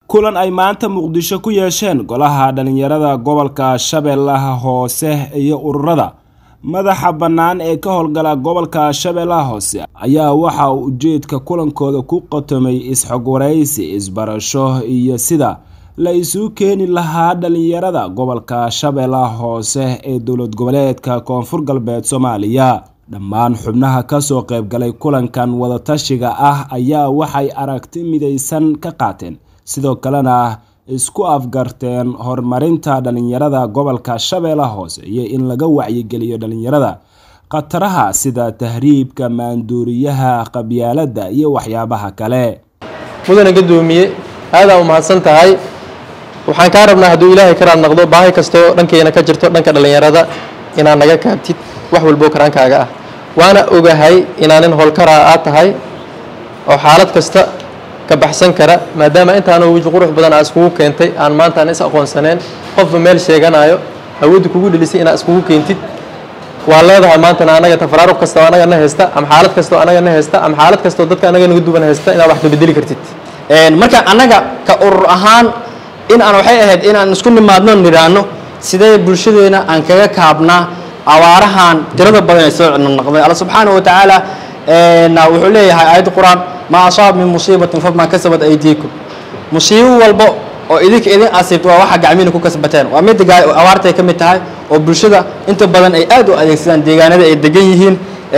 kulan ay maanta muqdisho ku yeesheen golaha dhalinyarada gobolka shabeellaha hoose iyo ururada madaxa bannaan ee ka howlgala gobolka shabeellaha hoose ayaa waxa uu ujeedka kulankooda ku qatomay is-xogwaraysi isbarasho iyo sida la isugu keeni lahaa dhalinyarada gobolka shabeellaha hoose ee dowlad goboleedka koonfur galbeed soomaaliya dhammaan xubnaha kasoo qaybgalay kulankan wadatashiga ah ayaa waxay aragti midaysan ka qaateen sidoo kalena isku afgarteen horumarinta dhalinyarada gobolka shabeellaha hoose iyo in laga wacyigeliyo dhalinyarada khataraha sida tahriibka maanduuriyaha qabyaaladda iyo waxyaabaha kale mudane gadoomiye aadaa u mahadsan tahay waxaan kaa rabnaa hadduu ilaahay karaad naqdo baahi kastoo dhankeena ka jirto dhanka dhallinyarada inaad naga kaabtid wax walboo karaankaaga ah waana ogahay inaanin howlkaraa aad tahay oo xaalad kasta ka baxsan kara maadaama intaanoo weji qurux badan aa iskugu keentay aan maanta aan is aqoonsaneen qofba meel sheeganayo awoodda kugu dhelisay inaad iskugu keentid waa leedahay maantana anaga tafaraaruq kastoo anaga na haysta ama xaalad kastoo anaga na haysta ama xaalad kastoo dadka anaga naga duwan haysta inaad wax ka bedeli kartid marka annaga ka urur ahaan in aan waxay ahayd in aan isku nimaadno nidhaano sidee bulshadeena aan kaga kaabnaa abaarahan tirada badan ee soo noqday alla subxaana wa tacaala wuxuu leeyahay aayadda qur-aan maa asaab min musiibatin famaa kasabat aydiikum musiibo walbo oo idinka idin asiibto waa waxa gacmiina ku kasbateen waa midda abaartay ka mid tahay oo bulshada inta badan ay aad u adeegsadaan deegaanada ay degan yihiin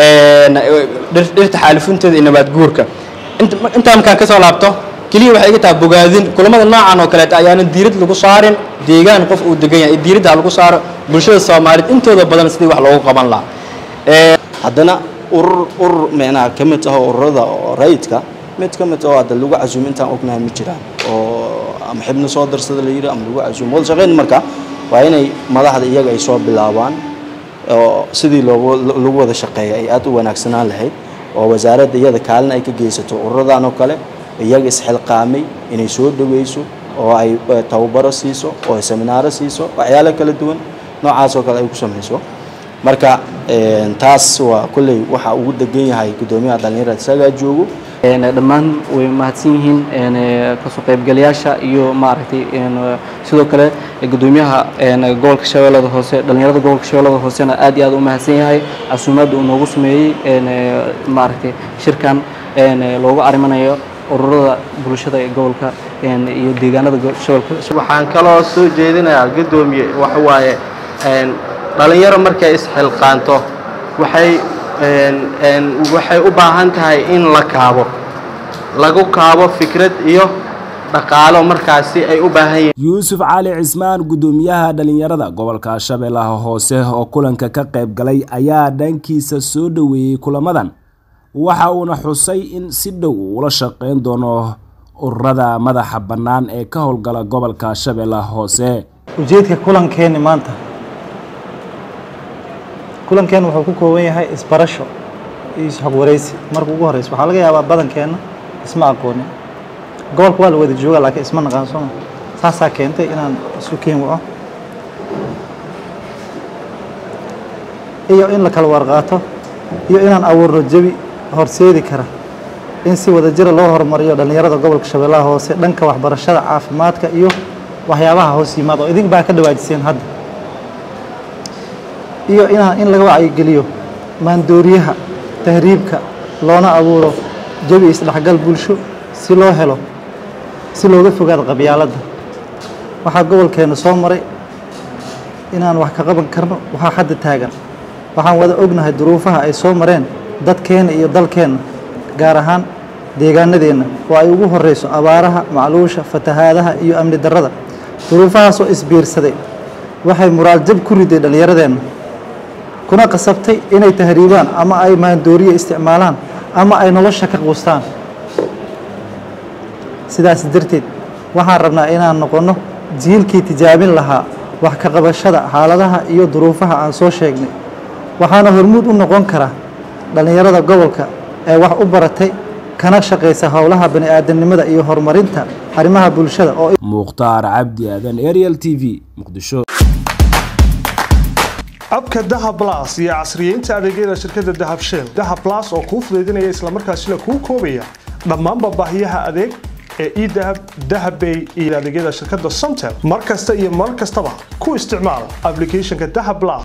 dhirta xaalifunteeda iyo nabaad guurka intaa markaan kasoo laabto keliya waxay iga tahay bogaadin kulamada noocan oo kaleeta ayaana diirad lagu saarin deegaan qof uu degan yahay diiradda lagu saaro bulshada soomaaliyeed intooda badan sidii wax loogu qaban lahaa haddana urur urur micnaha ka mid ah ururada oo rayidka mid ka mid oo hadda lagu casuumo intaan ognahay ma jiraan oo ama xibno soo darsada la yidhi ama lagu casuumo wada shaqayn marka waa inay madaxda iyaga ay soo bilaabaan oo sidii loogu lagu wada shaqeeya ay aad u wanaagsanaan lahayd oo wasaaradda iyada kaalin ay ka geysato ururadan oo kale iyaga isxilqaamay inay soo dhaweyso oo ay tababaro siiso oo ay seminaaro siiso waxyaalo kala duwan noocaas oo kale ay ku samayso marka taas waa kolley waxa ugu degan yahay guddoomiyaha dhallinyarada isagaa joogo dhammaan way mahadsan yihiin kasoo qaybgalayaasha iyo maaragtay sidoo kale guddoomiyaha gobolka shabeellada hoose dhallinyarada gobolka shabeellada hoosena aad iyo aad u mahadsan yahay casuumaadda uu noogu sameeyey maaragtay shirkan loogu arimanayo ururada bulshada ee gobolka iyo deegaanada shabeelka waxaan kaloo soo jeedinayaa guddoomiye waxa waaye dhalinyaro markay isxilqaanto waxay waxay u baahan tahay in la kaabo lagu kaabo fikrad iyo dhaqaalo markaasi ay u baahan yihiin yuusuf cali cismaan guddoomiyaha dhalinyarada gobolka shabeellaha hoose oo kulanka ka qayb galay ayaa dhankiisa soo dhoweeyey kulamadan waxa uuna xusay in si dhow uula shaqeyn doono ururada madaxa bannaan ee ka howlgala gobolka shabeellaha hoose ujeedka kulankeeni maanta kulankeen wuxuu ku kooban yahay isbarasho iyo isxog waraysi marka ugu horeysa waxaa laga yaabaa badankeenna isma aqoonin gobolka waa la wada jooga laakiin isma naqaan sooma saasaa keentay inaan isu keen waco iyo in la kala warqaato iyo inaan abuurno jebi horseedi kara in si wada jira loo horumariyo dhallinyarada gobolka shabeellaha hoose dhanka waxbarashada caafimaadka iyo waxyaabaha hoos yimaada oo idink baa ka dhawaajiseen hadda iyo inaan in laga wacyigeliyo maandooriyaha tahriibka loona abuuro jabi isdhexgal bulsho si loo helo si looga fogaado qabyaaladda waxaa gobolkeenna soo maray inaan wax ka qaban karno waxaa hadda taagan waxaan wada ognahay duruufaha ay soo mareen dadkeenna iyo dalkeenna gaar ahaan deegaanadeenna oo ay ugu horeyso abaaraha macluusha fatahaadaha iyo amni darrada duruufahaasoo isbiirsaday waxay muraaljab ku riday dhallinyaradeenna kuna qasabtay inay tahriibaan ama ay maandooriye isticmaalaan ama ay nolosha ka quustaan sidaas darteed waxaan rabnaa inaan noqonno jiilkii tijaabin lahaa wax ka qabashada xaaladaha iyo duruufaha aan soo sheegnay waxaana hormuud u noqon kara dhallinyarada gobolka ee wax u baratay kana shaqaysa howlaha bani aadamnimada iyo horumarinta arrimaha bulshada oo mukhtaar cabdi aadan ariel t v muqdisho abka dahab blas iyo casriyeynta adeegyada shirkadda dahab shell dahab blas oo kuu fudaydinaya islamarkaasina kuu koobaya dhammaanba baahiyaha adeeg ee edahab dahabbay iyo adeegyada shirkadda somtel mar kasta iyo mar kastaba ku isticmaal applicationka dahab plus